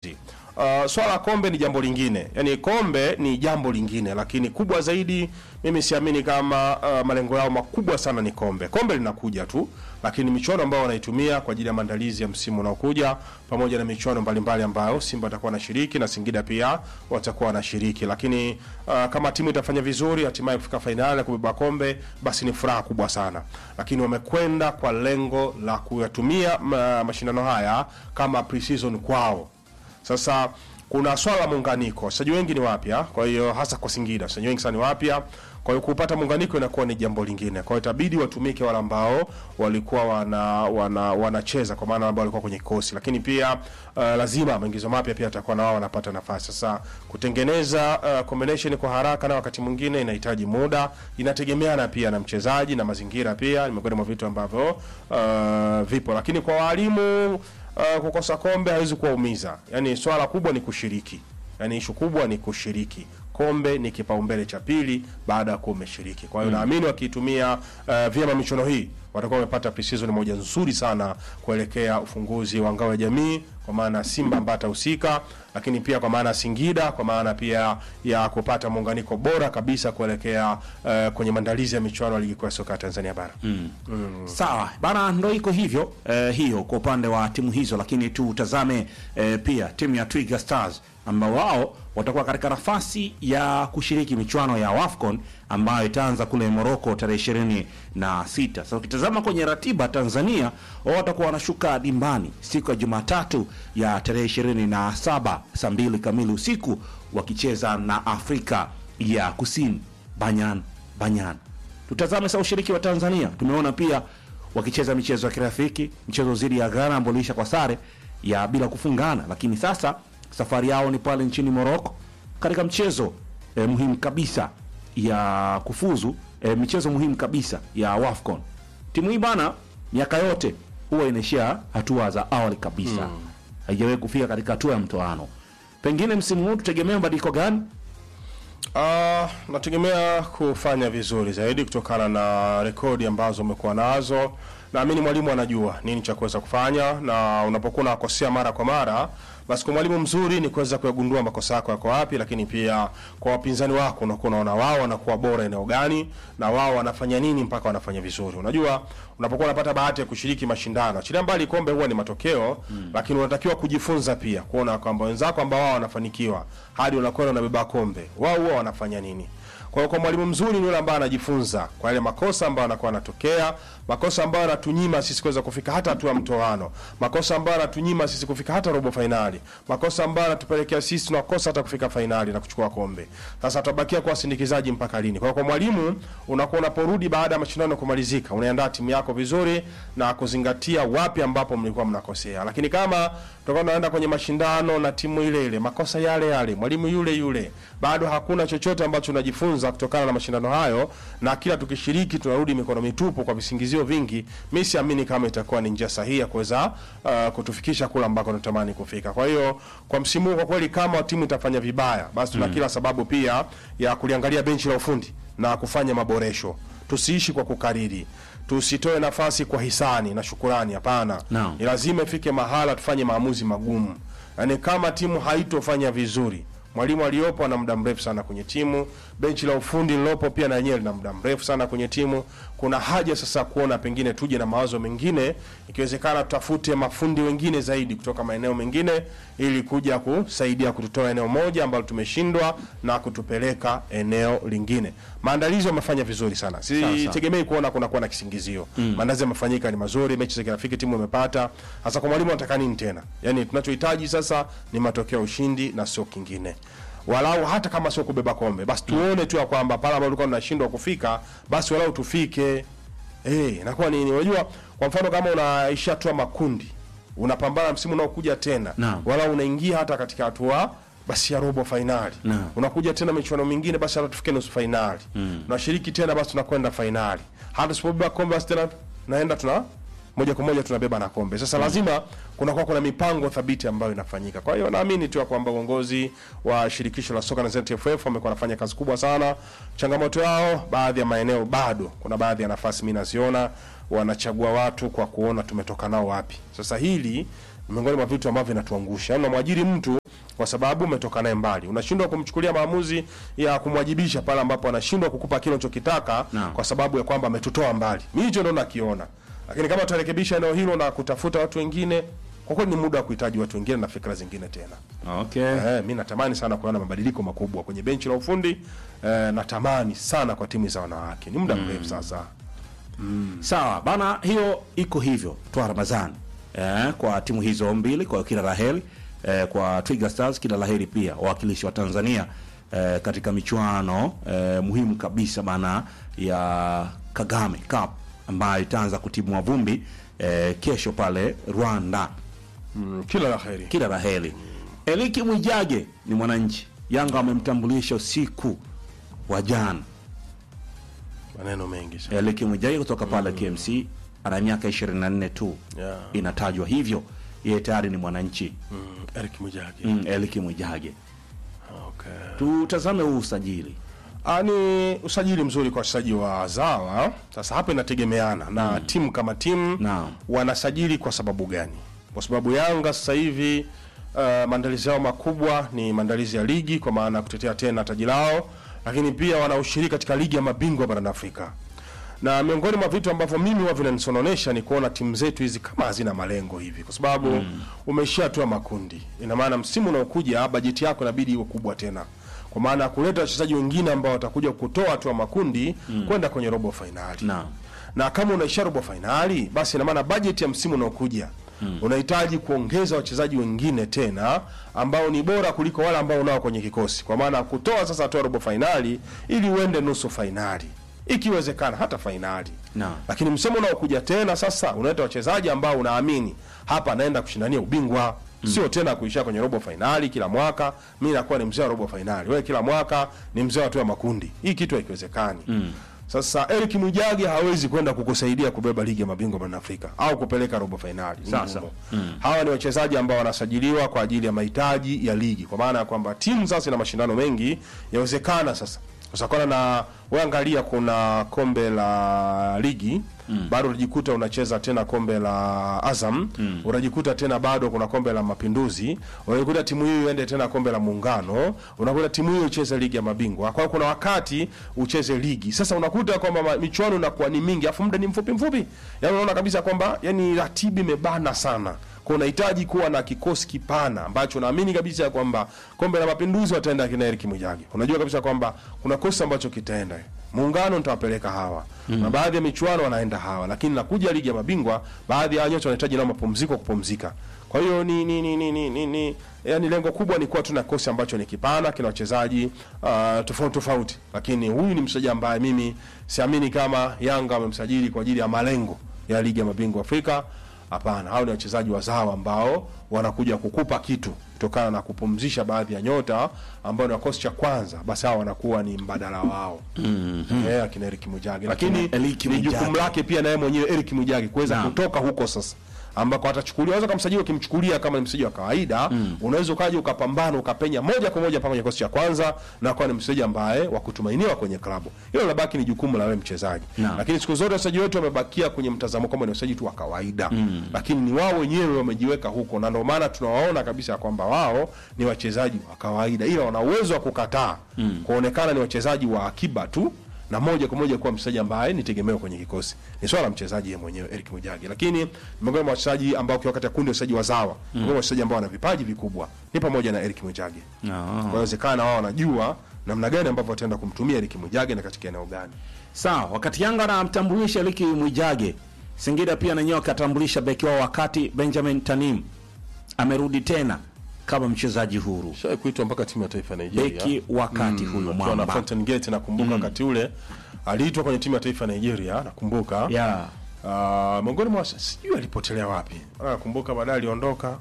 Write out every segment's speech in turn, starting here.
Uh, swala la kombe ni jambo lingine, yaani kombe ni jambo lingine, lakini kubwa zaidi mimi siamini kama uh, malengo yao makubwa sana ni kombe. Kombe linakuja tu, lakini michuano ambayo wanaitumia kwa ajili ya maandalizi ya msimu unaokuja, pamoja na michuano mbalimbali ambayo Simba atakuwa anashiriki na Singida pia watakuwa wanashiriki. Lakini uh, kama timu itafanya vizuri, hatimaye kufika fainali na kubeba kombe, basi ni furaha kubwa sana. Lakini wamekwenda kwa lengo la kuyatumia ma, mashindano haya kama pre-season kwao. Sasa kuna swala la muunganiko, wachezaji wengi ni wapya, kwa hiyo hasa kwa Singida wachezaji wengi sana ni wapya, kwa hiyo kupata muunganiko inakuwa ni jambo lingine. Kwa hiyo itabidi watumike wale ambao walikuwa wana wana wanacheza kwa maana ambao walikuwa kwenye kikosi, lakini pia uh, lazima maingizo mapya pia atakuwa na wao wanapata nafasi. Sasa kutengeneza uh, combination kwa haraka na wakati mwingine inahitaji muda, inategemeana pia na mchezaji na mazingira pia, ni miongoni mwa vitu ambavyo uh, vipo, lakini kwa walimu uh, kukosa kombe hawezi kuwaumiza. Yaani swala kubwa ni kushiriki, yaani ishu kubwa ni kushiriki. Kombe ni kipaumbele cha pili baada ya kuwa umeshiriki. Kwa hiyo naamini wakiitumia uh, vyema michuano hii watakuwa wamepata pre-season moja nzuri sana kuelekea ufunguzi wa ngao ya jamii, kwa maana Simba ambaye atahusika, lakini pia kwa maana Singida, kwa maana pia ya kupata muunganiko bora kabisa kuelekea uh, kwenye maandalizi ya michuano ya ligi kuu ya soka ya Tanzania bara. Sawa bana, ndo iko hivyo eh, hiyo kwa upande wa timu hizo, lakini tutazame eh, pia timu ya Twiga Stars ambao wao watakuwa katika nafasi ya kushiriki michuano ya WAFCON ambayo itaanza kule Morocco tarehe ishirini na sita. Sasa ukitazama kwenye ratiba Tanzania, wao watakuwa wanashuka dimbani siku ya Jumatatu ya tarehe ishirini na saba saa mbili kamili usiku wakicheza na Afrika ya Kusini Banyan Banyan. Tutazame sasa ushiriki wa Tanzania. Tumeona pia wakicheza michezo ya kirafiki, mchezo dhidi ya Ghana ambao uliisha kwa sare ya bila kufungana, lakini sasa safari yao ni pale nchini Morocco katika mchezo eh, muhimu kabisa ya kufuzu eh, michezo muhimu kabisa ya WAFCON. Timu hii bana, miaka yote huwa inaishia hatua za awali kabisa, haijawahi kufika katika hatua ya mtoano. Pengine msimu huu tutegemea mabadiliko gani? Uh, nategemea kufanya vizuri zaidi kutokana na rekodi ambazo umekuwa nazo. Naamini mwalimu anajua nini cha kuweza kufanya, na unapokuwa unakosea mara kwa mara, basi kwa mwalimu mzuri ni kuweza kuyagundua makosa yako yako wapi, lakini pia kwa wapinzani wako unakuwa unaona wao wanakuwa bora eneo gani na wao wanafanya nini mpaka wanafanya vizuri. Unajua, unapokuwa unapata bahati ya kushiriki mashindano, achilia mbali kombe huwa ni matokeo lakini unatakiwa kujifunza pia kuona kwamba wenzako ambao wao wanafanikiwa hadi unakwenda unabeba kombe, wao huwa wanafanya nini. Kwa hiyo kwa mwalimu mzuri ni yule ambaye anajifunza kwa yale makosa ambayo anakuwa anatokea, makosa ambayo yanatunyima sisi kuweza kufika hata hatua ya mtoano, makosa ambayo yanatunyima sisi kufika hata robo fainali, makosa ambayo yanatupelekea sisi tunakosa hata kufika fainali na kuchukua kombe. Sasa tutabakia kuwa sindikizaji mpaka lini? Kwa hiyo kwa mwalimu unakuwa unaporudi baada ya mashindano kumalizika, unaandaa timu yako vizuri na kuzingatia wapi ambapo mlikuwa mnakosea. Lakini kama tutakuwa tunaenda kwenye mashindano na timu ile ile, makosa yale yale, mwalimu yule yule, bado hakuna chochote ambacho unajifunza kutokana na mashindano hayo, na kila tukishiriki tunarudi mikono mitupu kwa visingizio vingi, mimi siamini kama itakuwa ni njia sahihi ya kuweza uh, kutufikisha kule ambako tunatamani kufika. Kwa hiyo kwa msimu huu kwa kweli, kama timu itafanya vibaya, basi tuna kila sababu pia ya kuliangalia benchi la ufundi na kufanya maboresho. Tusiishi kwa kukariri, tusitoe nafasi kwa hisani na shukurani. Hapana, Naam. ni lazima ifike mahala tufanye maamuzi magumu. Yaani kama timu haitofanya vizuri, mwalimu aliyopo ana muda mrefu sana kwenye timu, benchi la ufundi lilopo pia na yenyewe lina muda mrefu sana kwenye timu. Kuna haja sasa kuona pengine tuje na mawazo mengine, ikiwezekana tutafute mafundi wengine zaidi kutoka maeneo mengine, ili kuja kusaidia kututoa eneo moja ambalo tumeshindwa na kutupeleka eneo lingine. Maandalizi wamefanya vizuri sana, sitegemei kuona kuna kuwa na kisingizio. Maandalizi yamefanyika ni mazuri, mechi za kirafiki timu imepata. Hasa kwa mwalimu anataka nini tena? Yani tunachohitaji sasa ni matokeo ya ushindi na sio kingine walau hata kama sio kubeba kombe basi tuone tu ya kwamba pale ambapo tulikuwa tunashindwa kufika basi walau tufike. Eh, inakuwa nini? Unajua, kwa mfano kama unaisha hatua makundi, unapambana msimu unaokuja tena, Naam. walau unaingia hata katika hatua basi ya robo fainali, Naam. unakuja tena michuano mingine, basi hata tufike nusu fainali, unashiriki tena, basi tunakwenda fainali, hata tusipobeba kombe basi tena naenda tuna moja kwa moja tunabeba na kombe. Sasa lazima kunakuwa kuna mipango thabiti ambayo inafanyika. Kwa hiyo naamini tu ya kwamba uongozi wa shirikisho la soka na ZFF wamekuwa wanafanya kazi kubwa sana. Changamoto yao baadhi ya maeneo bado kuna baadhi ya nafasi mimi naziona wanachagua watu kwa kuona tumetoka nao wapi. Sasa hili miongoni mwa vitu ambavyo vinatuangusha. Yaani unamwajiri mtu kwa sababu umetoka naye mbali, unashindwa kumchukulia maamuzi ya kumwajibisha pale ambapo anashindwa kukupa kile unachokitaka Naam. kwa sababu ya kwamba ametutoa mbali. Mimi hicho ndo nakiona, lakini kama tutarekebisha eneo hilo na kutafuta watu wengine, kwa kweli ni muda wa kuhitaji watu wengine na fikra zingine tena. Okay. Eh, mi natamani sana kuona mabadiliko makubwa kwenye benchi la ufundi eh, natamani sana kwa timu za wanawake, ni muda mrefu sasa. Sawa bana, hiyo iko hivyo twa Ramadhani eh, kwa timu hizo mbili, kwa kila laheri eh, kwa Twiga Stars kila laheri pia wawakilishi wa Tanzania eh, katika michuano eh, muhimu kabisa bana ya Kagame Cup ambayo itaanza kutimua vumbi eh, kesho pale Rwanda. Mm, kila la heri. Kila laheri. Eliki Mwijage ni mwananchi, Yanga wamemtambulisha usiku wa jana. Maneno mengi sana. Eliki Mwijage kutoka pale KMC ana miaka 24 tu Yeah. inatajwa hivyo, yeye tayari ni mwananchi Mm, Eric Mujage. mm, Eliki Mwijage. Okay. Tutazame huu usajili Ah, ni usajili mzuri kwa wachezaji wa zawa. Sasa hapa inategemeana na timu kama timu Naam. wanasajili kwa sababu gani? Kwa sababu Yanga sasa hivi uh, maandalizi yao makubwa ni maandalizi ya ligi kwa maana ya kutetea tena taji lao, lakini pia wanaushiriki katika ligi ya mabingwa barani Afrika. Na miongoni mwa vitu ambavyo mimi huwa vinanisononesha ni kuona timu zetu hizi kama hazina malengo hivi, kwa sababu mm. umeishia hatua makundi. Ina maana msimu unaokuja bajeti yako inabidi iwe kubwa tena, kwa maana ya kuleta wachezaji wengine ambao watakuja kutoa hatua makundi kwenda kwenye robo fainali Naam. na kama unaishia robo fainali basi ina maana bajeti ya msimu unaokuja unahitaji kuongeza wachezaji wengine tena ambao ni bora kuliko wale ambao unao kwenye kikosi, kwa maana ya kutoa sasa hatua ya robo fainali ili uende nusu fainali, ikiwezekana hata fainali. Naam. Lakini msimu unaokuja tena sasa unaleta wachezaji ambao unaamini hapa anaenda kushindania ubingwa sio tena kuishia kwenye robo fainali kila mwaka. Mi nakuwa ni mzee wa robo fainali, wewe kila mwaka ni mzee wa hatua ya makundi. Hii kitu haikiwezekani. Sasa Eric Mwijage hawezi kwenda kukusaidia kubeba ligi ya mabingwa barani Afrika au kupeleka robo fainali. Ni Sasa. ngumu. Hawa ni wachezaji ambao wanasajiliwa kwa ajili ya mahitaji ya ligi, kwa maana ya kwamba timu sasa ina mashindano mengi, yawezekana sasa kusakana na wewe, angalia, kuna kombe la ligi bado unajikuta unacheza tena kombe la Azam unajikuta tena bado kuna kombe la Mapinduzi, unajikuta timu hiyo iende tena kombe la Muungano, unakuta timu hiyo icheze ligi ya mabingwa. Kwa hiyo kuna wakati ucheze ligi, sasa unakuta kwamba ma- michuano inakuwa ni mingi, afu muda ni mfupi mfupi, yani unaona kabisa kwamba yani ratiba imebana sana kwa unahitaji kuwa na kikosi kipana ambacho naamini kabisa ya kwamba kombe la mapinduzi wataenda kina Eric Mwijage. Unajua kabisa kwamba kuna kosi ambacho kitaenda muungano, nitawapeleka hawa na baadhi ya michuano wanaenda hawa, lakini nakuja ligi ya mabingwa, baadhi ya nyota wanahitaji nao mapumziko, kupumzika. Kwa hiyo ni ni ni ni, ni, ni, ni yani lengo kubwa ni kuwa tuna kikosi ambacho ni kipana, kina wachezaji uh, tofauti tofauti, lakini huyu ni mchezaji ambaye mimi siamini kama Yanga wamemsajili kwa ajili ya malengo ya ligi ya mabingwa Afrika. Hapana, hao ni wachezaji wazawa ambao wanakuja kukupa kitu kutokana na kupumzisha baadhi ya nyota ambao ni wakosi cha kwanza, basi hao wanakuwa ni mbadala wao mm-hmm. eh, akina Eric Mwijage, lakini Eric ni jukumu Mwijage. lake pia naye mwenyewe Eric Mwijage kuweza Naam. kutoka huko sasa ambako atachukuliwa, unaweza kumsajili ukimchukulia kama ni mchezaji wa kawaida mm. unaweza ukaja ukapambana ukapenya moja kwa moja paka kwenye kikosi cha kwanza na kuwa ni mchezaji ambaye wa kutumainiwa kwenye klabu. Hilo labaki ni jukumu la wewe mchezaji, Naam. lakini siku zote wachezaji wetu wamebakia kwenye mtazamo kwamba ni wachezaji tu wa kawaida mm. lakini ni wao wenyewe wamejiweka huko, na ndio maana tunawaona kabisa kwamba wao ni wachezaji wa kawaida, ila wana uwezo wa kukataa mm. kuonekana ni wachezaji wa akiba tu na moja kwa moja kuwa mchezaji ambaye ni tegemeo kwenye kikosi. Ni swala la mchezaji yeye mwenyewe Eric Mwijage, lakini miongoni mwa wachezaji ambao ukiwa kati ya kundi la wachezaji wazawa, miongoni mwa wachezaji ambao wana vipaji vikubwa ni pamoja na Eric Mwijage. Ah. Kwa inawezekana wao wanajua namna gani ambavyo wataenda kumtumia Eric Mwijage na katika eneo gani. Sawa, wakati Yanga anamtambulisha Eliki Mwijage, Singida pia nanyewe akatambulisha beki wao, wakati Benjamin Tanim amerudi tena kama mchezaji huru, Shai kuitwa mpaka timu ya taifa ya Nigeria. beki wakati huyo Akiwa na mwamba Fountain Gate nakumbuka wakati ule aliitwa kwenye timu ya taifa ya Nigeria nakumbuka. yeah. Ah, miongoni mwa sijui alipotelea wapi. Ah, Nakumbuka baadaye aliondoka.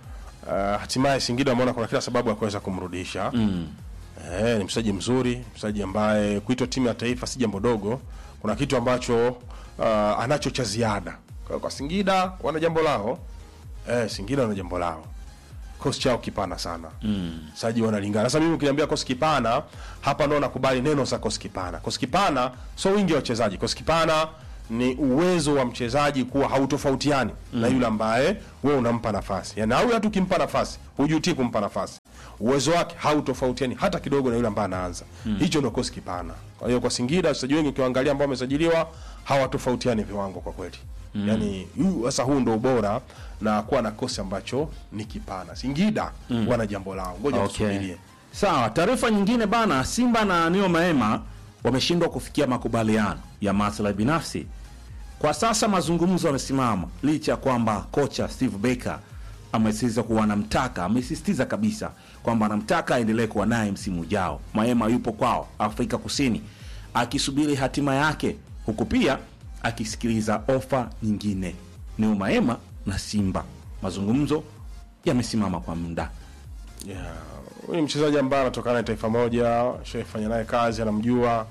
Ah, hatimaye Singida wameona kuna kila sababu ya kuweza kumrudisha. Mm. Eh, ni mchezaji mzuri, mchezaji ambaye kuitwa timu ya taifa si jambo dogo. Kuna kitu ambacho ah, anacho cha ziada. Kwa, kwa Singida wana jambo lao. Eh, Singida wana jambo lao. Kosi chao kipana sana. Mm. Saji wanalingana. Sasa mimi ukiniambia kosi kipana, hapa ndo nakubali neno za kosi kipana. Kosi kipana sio wingi wa wachezaji. Kosi kipana ni uwezo wa mchezaji kuwa hautofautiani na yule ambaye wewe unampa nafasi. Yaani au hata ukimpa nafasi, hujutii kumpa nafasi. Uwezo wake hautofautiani hata kidogo na yule ambaye anaanza. Hicho ndio kosi kipana. Kwa hiyo kwa Singida wachezaji wengi ukiangalia ambao wamesajiliwa hawatofautiani viwango kwa kweli. Yaani huu- sasa huu ndio ubora na kuwa na kosi ambacho ni kipana. Singida wana jambo lao. Ngoja Okay. tusubirie. Sawa, taarifa nyingine bana, Simba na Neo Maema wameshindwa kufikia makubaliano ya maslahi binafsi. Kwa sasa mazungumzo yamesimama licha ya kwamba kocha Steve Baker amesisitiza kuwa anamtaka, amesisitiza kabisa kwamba anamtaka aendelee kuwa naye msimu ujao. Maema yupo kwao Afrika Kusini akisubiri hatima yake, huku pia akisikiliza ofa nyingine. Neo Maema na Simba, mazungumzo yamesimama kwa muda. Yeah. Huyu ni mchezaji ambaye anatokana na taifa moja, shafanya naye kazi, anamjua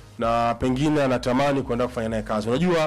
na pengine anatamani kwenda kufanya naye kazi. Unajua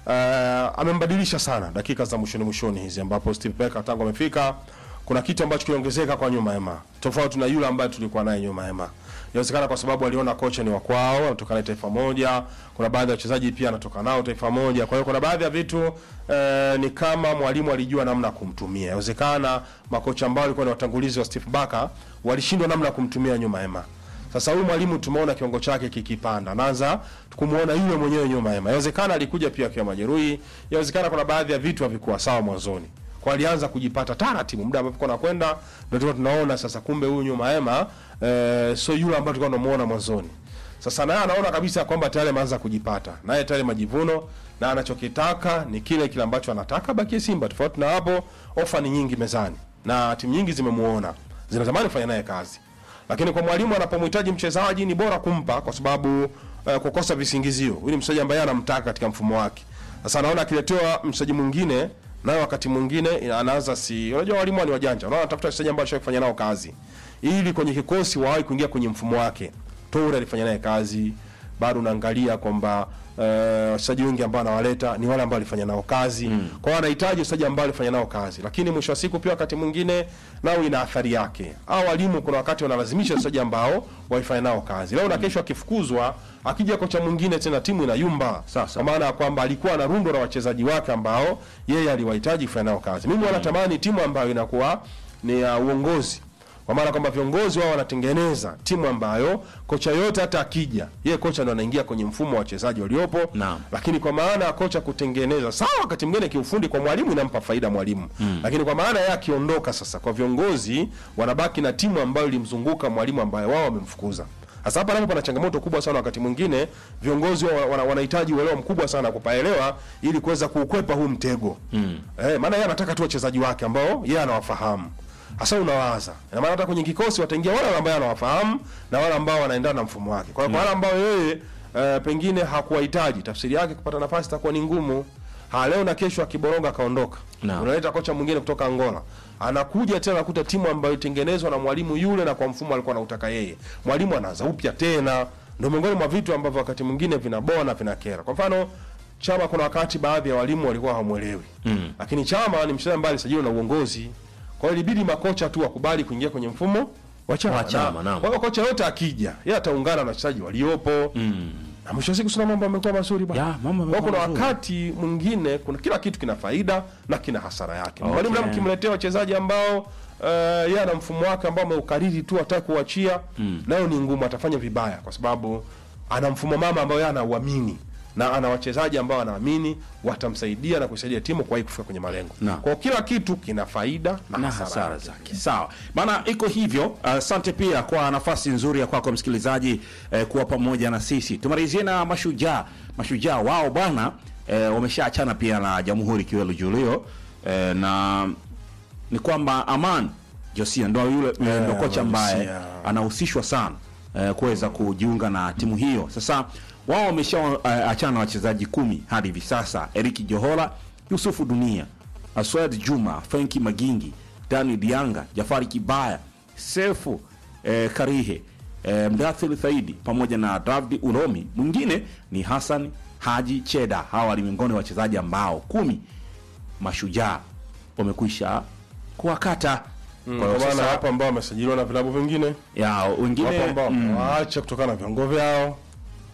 uh, amembadilisha sana dakika za mwishoni mwishoni hizi ambapo Steve Barker tangu amefika kuna kitu ambacho kiliongezeka kwa nyuma hema. Tofauti na yule ambaye tulikuwa naye nyuma hema. Inawezekana kwa sababu aliona kocha ni wa kwao, anatokana na taifa moja. Kuna baadhi ya wachezaji pia anatoka nao taifa moja. Kwa hiyo kuna baadhi ya vitu eh, ni kama mwalimu alijua namna ya kumtumia. Inawezekana makocha ambao walikuwa ni watangulizi wa Steve Barker walishindwa namna ya kumtumia nyuma hema. Sasa huyu mwalimu tumeona kiwango chake kikipanda, anaanza kumuona yule mwenyewe nyuma hema. Inawezekana alikuja pia akiwa majeruhi, inawezekana kuna baadhi ya vitu havikuwa sawa mwanzoni, kwa alianza kujipata taratibu, muda ambapo kuna kwenda ndio tulikuwa tunaona sasa, kumbe huyu nyuma hema eh, sio yule ambaye tulikuwa tunamuona mwanzoni. Sasa naye anaona kabisa kwamba tayari ameanza kujipata, naye tayari majivuno na anachokitaka ni kile kile ambacho anataka bakie Simba. Tofauti na hapo, ofa ni nyingi mezani na timu nyingi zimemuona, zinatamani kufanya naye kazi lakini kwa mwalimu anapomhitaji mchezaji ni bora kumpa kwa sababu uh, kukosa visingizio. Huyu ni mchezaji ambaye anamtaka katika mfumo wake. Sasa anaona akiletewa mchezaji mwingine, nayo wakati mwingine anaanza si, unajua walimu ni wajanja, unaona anatafuta wachezaji ambao ashawahi kufanya nao kazi ili kwenye kikosi wawahi kuingia kwenye mfumo wake. Toure alifanya naye kazi, bado unaangalia kwamba eh, wachezaji wengi ambao anawaleta ni wale ambao alifanya nao kazi mm. Kwa hiyo anahitaji wachezaji ambao alifanya nao kazi, lakini mwisho wa siku pia wakati mwingine nao ina athari yake. Au walimu kuna wakati wanalazimisha wachezaji ambao walifanya nao kazi. Leo na kesho akifukuzwa, akija kocha mwingine tena timu inayumba. Sasa. Kwa maana ya kwamba alikuwa na rundo la wachezaji wake ambao yeye aliwahitaji kufanya nao kazi. Mimi wanatamani timu ambayo inakuwa ni ya uongozi kwa maana kwamba viongozi wao wanatengeneza timu ambayo kocha yote hata akija, yeye kocha ndo anaingia kwenye mfumo wa wachezaji waliopo. Naam. Lakini kwa maana ya kocha kutengeneza, sawa, wakati mwingine kiufundi kwa mwalimu inampa faida mwalimu mm. Lakini kwa maana yeye akiondoka sasa, kwa viongozi wanabaki na timu ambayo ilimzunguka mwalimu ambaye wao wamemfukuza. Sasa hapa napo pana changamoto kubwa sana, wakati mwingine viongozi wa- wana- wanahitaji uelewa mkubwa sana kupaelewa ili kuweza kuukwepa huu mtego mm. Eh, maana yeye anataka tu wachezaji wake ambao yeye anawafahamu Hasa unawaza. Ina maana hata kwenye kikosi wataingia wale ambao anawafahamu na wale ambao wanaendana na mfumo wake. Kwa hiyo kwa wale ambao yeye eh, pengine hakuwahitaji, tafsiri yake kupata nafasi itakuwa ni ngumu. Ha, leo na kesho akiboronga akaondoka. Naam. Unaleta kocha mwingine kutoka Angola. Anakuja tena nakuta timu ambayo itengenezwa na mwalimu yule na kwa mfumo alikuwa anautaka yeye. Mwalimu anaanza upya tena. Ndio miongoni mwa vitu ambavyo wakati mwingine vinaboa na vinakera. Kwa mfano Chama kuna wakati baadhi ya walimu walikuwa hawamuelewi. Mm. Lakini Chama ni mchezaji ambaye alisajiliwa na uongozi. Kwa hiyo ilibidi makocha tu wakubali kuingia kwenye mfumo wa Chama. Wa Chama, Na- naam. Kwa hiyo kocha yote akija, yeye ataungana na wachezaji waliopo. Mm. Na mwisho wa siku sina mambo yamekuwa mazuri bwana. Ya, mambo Kwa hiyo kuna yamekuwa mazuri. wakati mwingine kuna kila kitu kina faida na kina hasara yake. Okay. Mwalimu okay. mkimletea wachezaji ambao uh, yeye ana mfumo wake ambao ameukariri tu hataki kuachia, nayo ni ngumu, atafanya vibaya kwa sababu ana mfumo mama ambao yeye anauamini na ana wachezaji ambao anaamini watamsaidia na kusaidia timu kwa kufika kwenye malengo. Na. Kwa hiyo kila kitu kina faida na, na hasara, hasara yake. zake. Sawa bana, iko hivyo. Asante pia kwa nafasi nzuri ya kwako msikilizaji eh, kuwa pamoja na sisi. Tumalizie na mashujaa. Mashujaa wao bwana eh, wameshaachana pia na Jamhuri Kiwelu Julio eh, na ni kwamba Aman Josia ndo yule eh, ndo kocha ambaye Josia. anahusishwa sana eh, kuweza kujiunga na timu hiyo. Sasa wao wameshaachana na wachezaji kumi hadi hivi sasa: Eriki Johola, Yusufu Dunia, Aswad Juma, Frenki Magingi, Dani Dianga, Jafari Kibaya, Sefu eh, Karihe, eh, Mdathil Thaidi pamoja na David Uromi. Mwingine ni Hassan Haji Cheda. Hawa ni miongoni mwa wachezaji ambao kumi mashujaa wamekwisha kuwakata. Kwa hiyo Kwa maana sasa hapo ambao wamesajiliwa na vilabu vingine ya wengine wapo ambao mm, waache kutokana na viwango vyao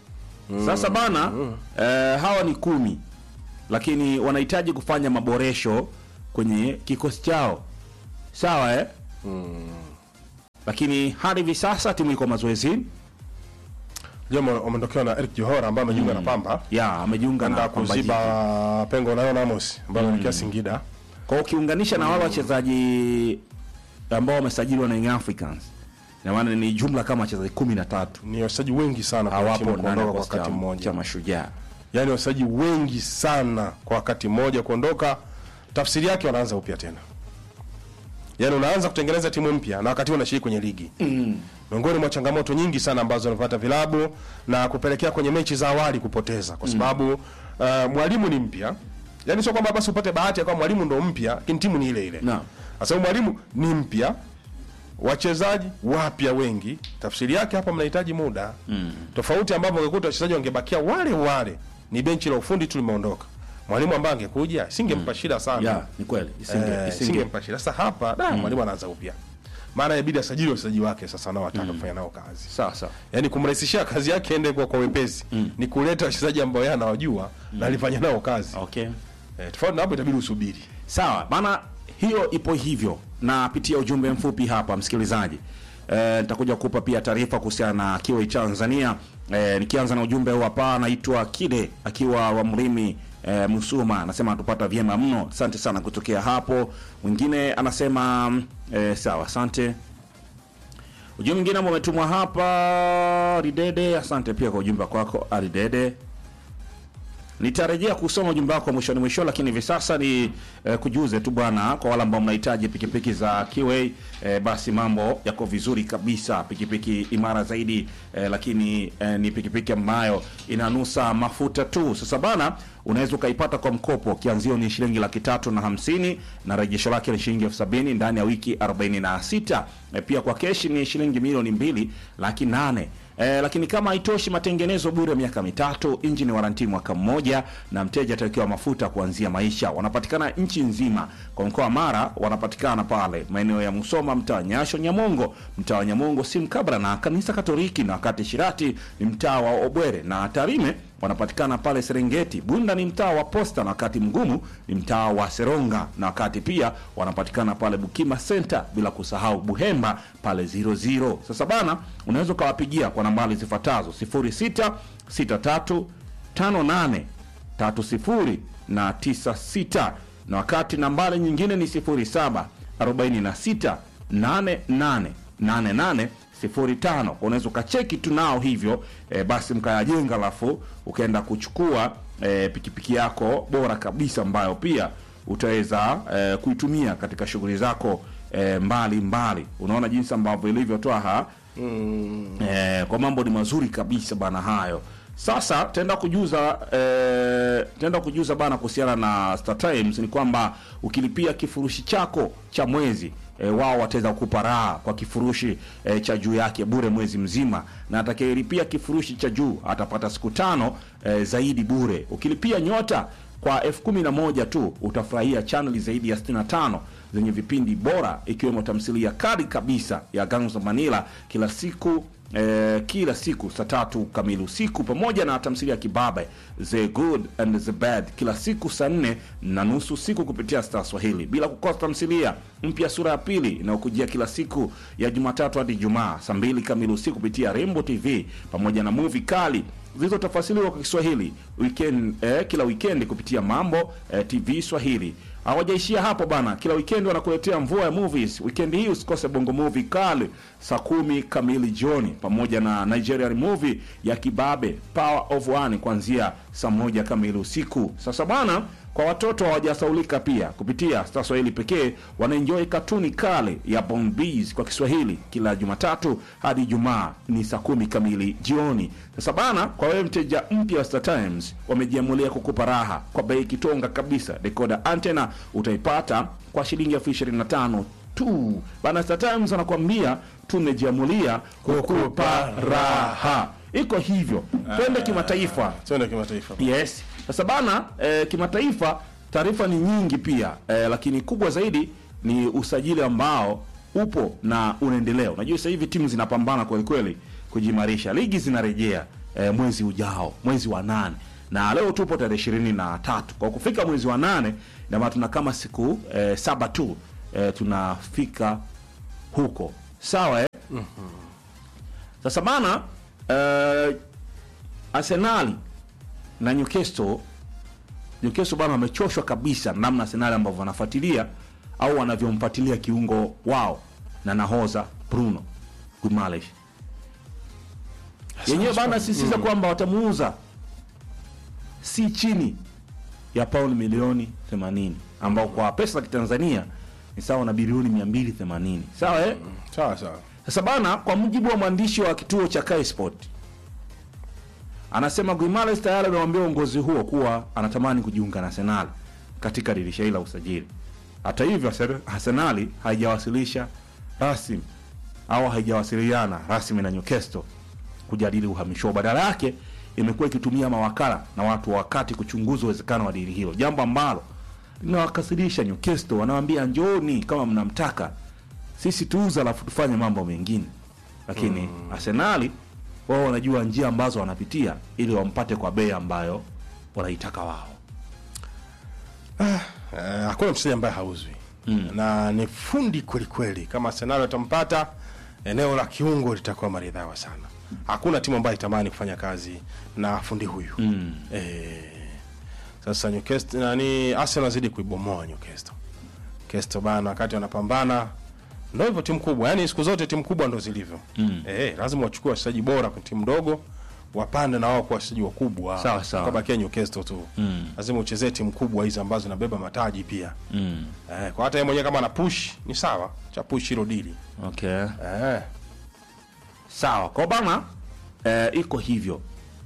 Sasa bana eh, hawa ni kumi, lakini wanahitaji kufanya maboresho kwenye kikosi chao, sawa eh? Lakini hadi hivi sasa timu iko mazoezini, Jema wameondokewa na Eric Johora ambaye amejiunga na Pamba ya amejiunga na kwenda Pamba Jiji. kuziba pengo na Leon Amos ambaye anaelekea Singida. Kwa hiyo ukiunganisha na wale wachezaji ambao wamesajiliwa na Young Africans, ina maana ni jumla kama wachezaji kumi na tatu Ni wachezaji wengi sana kwa timu hawapo ndani ya kuondoka kwa kikosi wakati cha- mmoja. cha Mashujaa. Yaani wachezaji wengi sana kwa wakati mmoja kuondoka, tafsiri yake wanaanza upya tena. Yaani unaanza kutengeneza timu mpya na wakati huo unashiriki kwenye ligi. Miongoni mwa changamoto nyingi sana ambazo wanapata vilabu na kupelekea kwenye mechi za awali kupoteza kwa sababu uh, mwalimu ni mpya. Yaani sio kwamba basi upate bahati ya kwamba mwalimu ndo mpya, lakini timu ni ile ile. Naam. Sasa huyu mwalimu ni mpya, wachezaji wapya wengi, tafsiri yake hapa mnahitaji muda mm. tofauti ambapo ungekuta wachezaji wangebakia wale wale, ni benchi la ufundi tu limeondoka. Mwalimu ambaye angekuja singempa shida sana Ya, ni kweli isinge, Eh, isinge. singempa shida. Sasa hapa da mwalimu anaanza upya, maana inabidi asajili wachezaji wake sasa nao wataka kufanya nao kazi, Sawa sawa. yaani kumrahisishia kazi yake ende kwa, kwa wepesi ni kuleta wachezaji ambao yeye anawajua na alifanya nao kazi Okay. eh, tofauti na hapo itabidi usubiri. Sawa bana, hiyo ipo hivyo. Napitia ujumbe mfupi hapa msikilizaji. Eh, nitakuja kukupa pia taarifa kuhusiana na Kiwi Tanzania. Eh, nikianza na ujumbe huu hapa, anaitwa Kide akiwa wa Mlimi eh, Musuma, anasema atupata vyema mno. Asante sana kutokea hapo. Mwingine anasema eh, sawa, asante. Ujumbe mwingine ambao umetumwa hapa Ridede, asante pia kwa ujumbe kwako Aridede. Nitarejea kusoma ujumbe wako mwishoni mwisho, lakini hivi sasa ni eh, kujuze tu bwana, kwa wale ambao mnahitaji pikipiki za Kiway eh, basi mambo yako vizuri kabisa, pikipiki imara zaidi eh, lakini eh, ni pikipiki ambayo inanusa mafuta tu. Sasa bana, unaweza ukaipata kwa mkopo, kianzio ni shilingi laki tatu na hamsini na rejesho lake ni shilingi elfu sabini ndani ya wiki 46. Eh, pia kwa keshi ni shilingi milioni mbili laki nane. Eh, lakini kama haitoshi, matengenezo bure miaka mitatu, injini waranti mwaka mmoja, na mteja atawekewa mafuta kuanzia maisha. Wanapatikana nchi nzima. Kwa mkoa wa Mara wanapatikana pale maeneo ya Musoma, mtaa wa Nyasho, Nyamongo, mtaa wa Nyamongo si mkabra na kanisa Katoliki, na wakati Shirati ni mtaa wa Obwere, na Tarime wanapatikana pale Serengeti. Bunda ni mtaa wa Posta, na wakati Mgumu ni mtaa wa Seronga, na wakati pia wanapatikana pale Bukima Center, bila kusahau Buhemba pale 00. Sasa bana, unaweza ukawapigia kwa nambari zifuatazo 06 63 58 30 na 96, na wakati nambari nyingine ni 07 46 88 88 05. Unaweza ukacheki tu nao hivyo e, basi mkayajenga, alafu ukaenda kuchukua e, pikipiki yako bora kabisa ambayo pia utaweza e, kuitumia katika shughuli zako e, mbali mbali. Unaona jinsi ambavyo ilivyotoa ha e, kwa mambo ni mazuri kabisa bana hayo. Sasa tenda kujuza eh, tenda kujuza bana kuhusiana na Star Times ni kwamba ukilipia kifurushi chako cha mwezi eh, wao wataweza kukupa raha kwa kifurushi eh, cha juu yake bure mwezi mzima, na atakayelipia kifurushi cha juu atapata siku tano eh, zaidi bure. Ukilipia nyota kwa elfu kumi na moja tu utafurahia chaneli zaidi ya 65 zenye vipindi bora ikiwemo tamthilia kali kabisa ya Gangs of Manila kila siku eh, kila siku saa tatu kamili usiku pamoja na tamthilia ya kibabe The Good and the Bad kila siku saa nne na nusu usiku kupitia Star Swahili, bila kukosa tamthilia mpya sura ya pili inayokujia kila siku ya Jumatatu hadi Ijumaa saa mbili kamili usiku kupitia Rainbow TV pamoja na movie kali zilizotafasiriwa kwa Kiswahili weekend, eh, kila weekend kupitia Mambo eh, TV Swahili. Hawajaishia hapo bana, kila weekend wanakuletea mvua ya movies. Weekend hii usikose bongo movie kali saa kumi kamili jioni, pamoja na Nigerian movie ya kibabe Power of One kuanzia saa moja kamili usiku. Sasa bana, kwa watoto hawajasaulika pia kupitia Star Swahili pekee wanaenjoy katuni kale ya Bon Bees kwa Kiswahili kila Jumatatu hadi Ijumaa ni saa kumi kamili jioni. Sasa bana, kwa wewe mteja mpya wa Star Times, wamejiamulia kukupa raha kwa bei kitonga kabisa. Decoder antena utaipata kwa shilingi elfu ishirini na tano tu bana. Star Times wanakuambia tumejiamulia kukupa raha. Iko hivyo, twende kimataifa. Twende kimataifa. Yes. Sasa bana eh, kimataifa taarifa ni nyingi pia eh, lakini kubwa zaidi ni usajili ambao upo na unaendelea. Unajua sasa hivi timu zinapambana kweli kweli kujimarisha, ligi zinarejea eh, mwezi ujao mwezi wa nane na leo tupo tarehe ishirini na tatu kwa kufika mwezi wa nane inamaana tuna kama siku eh, saba tu eh, tunafika huko sawa eh? sasa bana eh, arsenali na newcastle newcastle bana wamechoshwa kabisa na namna arsenali ambavyo wanafuatilia au wanavyomfuatilia kiungo wao na nahoza bruno guimales yenyewe bana sisitiza kwamba watamuuza si chini ya pauni milioni 80 ambao kwa pesa za kitanzania ni sawa na bilioni 280 sawa eh? sawa sawa Sasa bana, kwa mujibu wa mwandishi wa kituo cha Kai Sport anasema Guimales tayari amewambia uongozi huo kuwa anatamani kujiunga na Arsenal katika dirisha hili la usajili. Hata hivyo, Arsen- Arsenali haijawasilisha rasmi au haijawasiliana rasmi na Newcastle kujadili uhamisho huo. Badala yake imekuwa ikitumia mawakala na watu wa wakati kuchunguza uwezekano wa dili hilo, jambo ambalo linawakasirisha Newcastle. Wanawambia njooni kama mnamtaka, sisi tuuza alafu tufanye mambo mengine, lakini mm. Arsenali wao wanajua njia ambazo wanapitia ili wampate kwa bei ambayo wanaitaka wao. Eh, hakuna mchezaji ambaye hauzwi mm. na ni fundi kwelikweli. Kama Arsenal watampata, eneo la kiungo litakuwa maridhawa sana. Hakuna timu ambayo itamani kufanya kazi na fundi huyu mm. eh, sasa Newcastle nani, Arsenal azidi kuibomoa Newcastle. Newcastle bana, wakati wanapambana ndio hivyo, timu kubwa yani, siku zote timu kubwa ndo zilivyo mm. eh, lazima wachukue wachezaji bora kwenye timu ndogo wapande na wao kuwa wachezaji wakubwa, Sawa, sawa. kabakia Newcastle tu mm. lazima uchezee timu kubwa hizi ambazo zinabeba mataji pia Mm. eh, kwa hata yeye mwenyewe kama ana push ni sawa, cha push hilo dili Okay. eh, Sawa, kwa bana eh, iko hivyo.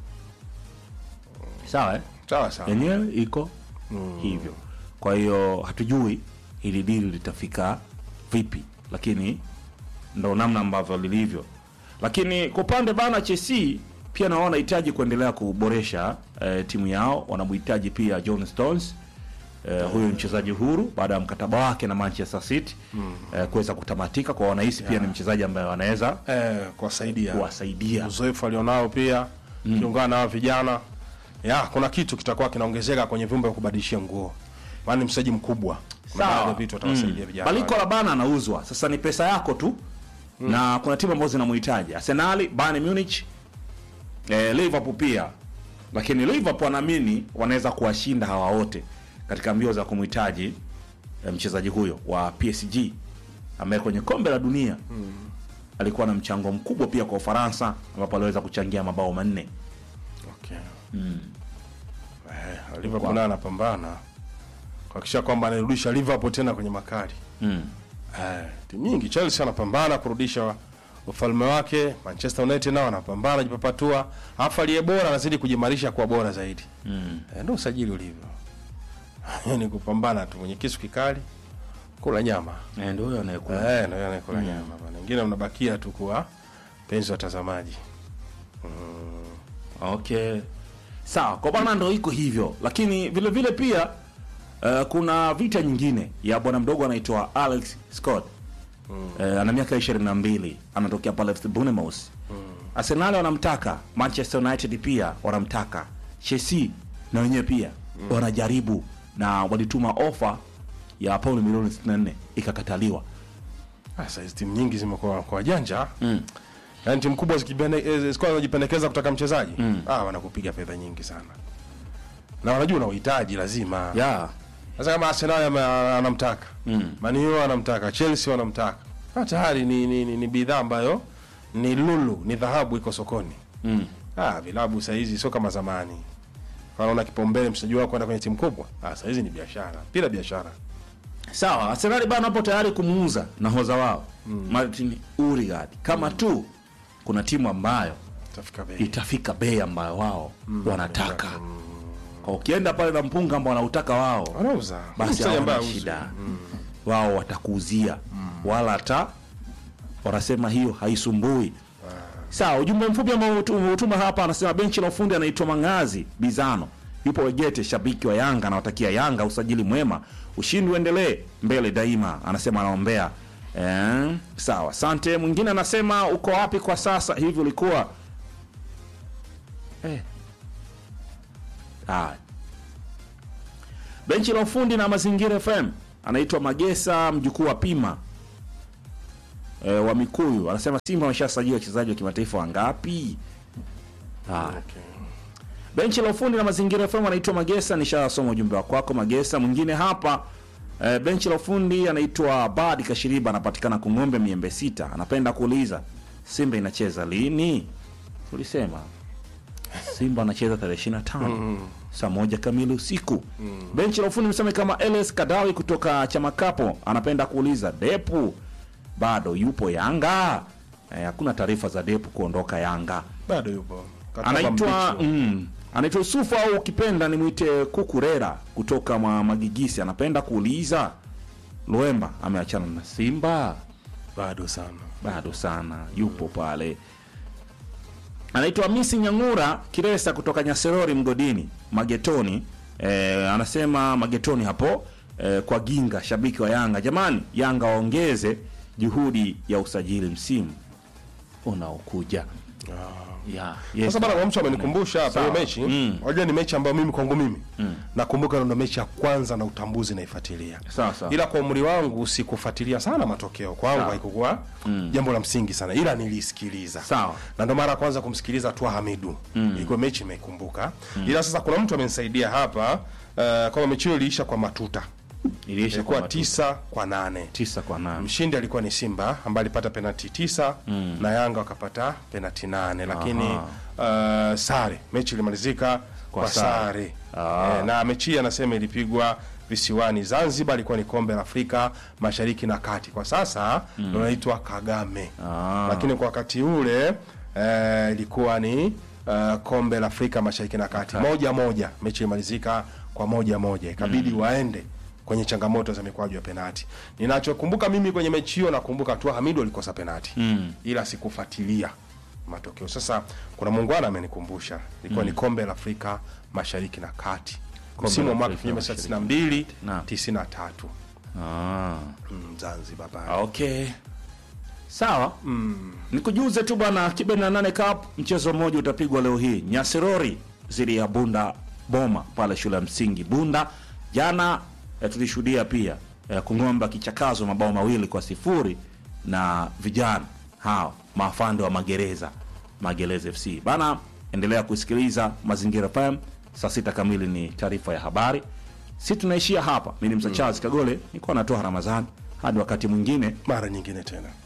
Sawa eh? sawa sawa yenyewe iko hivyo. Kwa hiyo hatujui hili dili litafika vipi, lakini ndo namna ambavyo lilivyo. Lakini kwa upande bana Chelsea pia nao wanahitaji kuendelea kuboresha eh, timu yao. Wanamhitaji pia John Stones eh, huyu mchezaji huru baada ya mkataba wake na Manchester City eh, kuweza kutamatika, kwa wanahisi pia ni mchezaji ambaye wanaweza eh, kuwasaidia kuwasaidia uzoefu alionao pia kiungana na hao vijana ya kuna kitu kitakuwa kinaongezeka kwenye vyumba vya kubadilishia nguo, maana ni mchezaji mkubwa. Kuna Sawa. baadhi ya vitu atawasaidia vijana Baliko wale. la bana anauzwa sasa, ni pesa yako tu na kuna timu ambazo zinamhitaji Arsenal, Bayern Munich, eh, Liverpool pia, lakini Liverpool wanaamini wanaweza kuwashinda hawa wote katika mbio za kumhitaji eh, mchezaji huyo wa PSG ambaye kwenye kombe la dunia alikuwa na mchango mkubwa pia kwa Ufaransa ambapo aliweza kuchangia mabao manne. Okay. Eh, Liverpool naye anapambana kuhakikisha kwamba anarudisha Liverpool tena kwenye makali. Mm. Eh, timu nyingi Chelsea anapambana kurudisha ufalme wake, Manchester United nao anapambana jipapatua, alafu aliye bora anazidi kujimarisha kuwa bora zaidi. Mm. Eh, ndio usajili ulivyo. ni kupambana tu mwenye kisu kikali kula nyama. Eh, ndio huyo anayekula. Eh, ndio anakula nyama bana. Wengine mnabakia tu kuwa penzi watazamaji. Okay, sawa kwa bwana, ndo iko hivyo, lakini vile vile pia uh, kuna vita nyingine ya bwana mdogo anaitwa Alex Scott mm. uh, ana miaka ishirini na mbili anatokea pale FC Bournemouth mm. Arsenal wanamtaka, Manchester United pia wanamtaka, Chelsea na wenyewe pia mm. wanajaribu na walituma ofa ya pauni milioni 64 ikakataliwa. Sasa hizi timu nyingi zimekuwa kwa wajanja. Mm. Yaani timu kubwa zikipende- eh, zikuwa zinajipendekeza kutaka mchezaji. Ah, wanakupiga fedha nyingi sana. Na wanajua una uhitaji lazima. Yeah. Sasa kama Arsenal ame- anamtaka. Mm. Man U anamtaka, Chelsea wanamtaka. Ah, tayari ni ni, ni, ni bidhaa ambayo ni lulu, ni dhahabu iko sokoni. Mm. Ah, vilabu saa hizi sio kama zamani. Kwa unaona kipaumbele mchezaji wako kwenda kwenye timu kubwa. Ah, saa hizi ni biashara. Bila biashara. Sawa, Arsenal bana hapo tayari kumuuza nahodha wao Martin Odegaard kama tu kuna timu ambayo Tafika bei. itafika bei ambayo wao wanataka. Kwa ukienda pale na mpunga ambao wanautaka wao, Wanauza. basi Mchezaji ambaye hawana hauzi. shida, wao watakuuzia wala hata wanasema hiyo haisumbui. Sawa, ujumbe mfupi ambao utu- umetuma hapa, anasema benchi la ufundi anaitwa Mangazi Bizano, yupo Wegete, shabiki wa Yanga, anawatakia Yanga usajili mwema, ushindi uendelee mbele daima, anasema anaombea. Eh, sawa, asante. Mwingine anasema uko wapi kwa sasa hivi, ulikuwa eh. Haya. benchi la ufundi na mazingira FM anaitwa Magesa mjukuu wa Pima e, wa Mikuyu anasema Simba wameshasajili wachezaji wa kimataifa wangapi? Haya. Okay. Benchi la ufundi na mazingira FM anaitwa Magesa, nishasoma ujumbe wa kwako Magesa. Mwingine hapa e, benchi la ufundi anaitwa Badi Kashiriba, anapatikana Kung'ombe Miembe Sita, anapenda kuuliza Simba inacheza lini? Tulisema Simba anacheza tarehe 25 saa moja kamili usiku. Benchi la ufundi mseme kama LS Kadawi kutoka Chamakapo anapenda kuuliza Depu bado yupo Yanga? Eh, hakuna taarifa za Depu kuondoka Yanga Bado yupo. Kataba anaitwa mbichi. mm, anaitwa Yusufu au ukipenda nimwite Kukurera kutoka mwa Magigisi, anapenda kuuliza Luemba ameachana na Simba? Bado sana. Bado sana, yupo pale. Anaitwa Misi Nyang'ura Kiresa kutoka Nyaserori Mgodini Magetoni. E, anasema Magetoni hapo e, kwa Ginga, shabiki wa Yanga. Jamani, Yanga waongeze juhudi ya usajili msimu unaokuja. Ya, yes, Sasa bana, kwa mtu amenikumbusha hapa hiyo Sawa. mechi. Mm. Unajua ni mechi ambayo mimi kwangu mimi nakumbuka ndo mechi ya kwanza na utambuzi naifuatilia. Sawa, sawa. Ila kwa umri wangu sikufuatilia sana matokeo. Kwangu Sawa. haikuwa jambo la msingi sana. Ila nilisikiliza. Sawa. Na ndo mara ya kwanza kumsikiliza Tua Hamidu. Ilikuwa mechi imeikumbuka. Ila sasa kuna mtu amenisaidia hapa uh, kama mechi hiyo iliisha kwa matuta. iliisha Ilikuwa kwa tisa kwa nane. tisa kwa nane. Mshindi alikuwa ni Simba ambaye alipata penalti tisa na Yanga wakapata penalti nane, lakini uh, sare, mechi ilimalizika kwa, sare. sare e, na mechi hii anasema ilipigwa visiwani Zanzibar, ilikuwa ni kombe la Afrika Mashariki na Kati, kwa sasa ndo naitwa Kagame Ah. lakini kwa wakati ule eh, ilikuwa ni uh, kombe la Afrika Mashariki na Kati, moja moja, mechi ilimalizika kwa moja moja, ikabidi waende kwenye changamoto za mikwaju ya penati. Ninachokumbuka mimi kwenye mechi hiyo, nakumbuka tu Hamidu alikosa penati ila sikufuatilia matokeo. Sasa kuna muungwana amenikumbusha, ilikuwa ni kombe la Afrika Mashariki na Kati msimu wa la mwaka Afrika 1992 Naam. 93 Ah. mm, Zanzibar pale. Okay, sawa. Nikujuze tu bwana, kibe na nane cup mchezo mmoja utapigwa leo hii Nyasirori dhidi ya Bunda Boma pale shule ya msingi Bunda. Jana eh, tulishuhudia pia eh, Kung'ombe akichakazwa mabao mawili kwa sifuri na vijana hao maafande wa magereza Magereza FC bana. Endelea kusikiliza Mazingira FM. Saa sita kamili ni taarifa ya habari. Si tunaishia hapa. Mimi ni Msa Charles Kagole, nilikuwa natoa Ramadhani hadi wakati mwingine. Mara nyingine tena.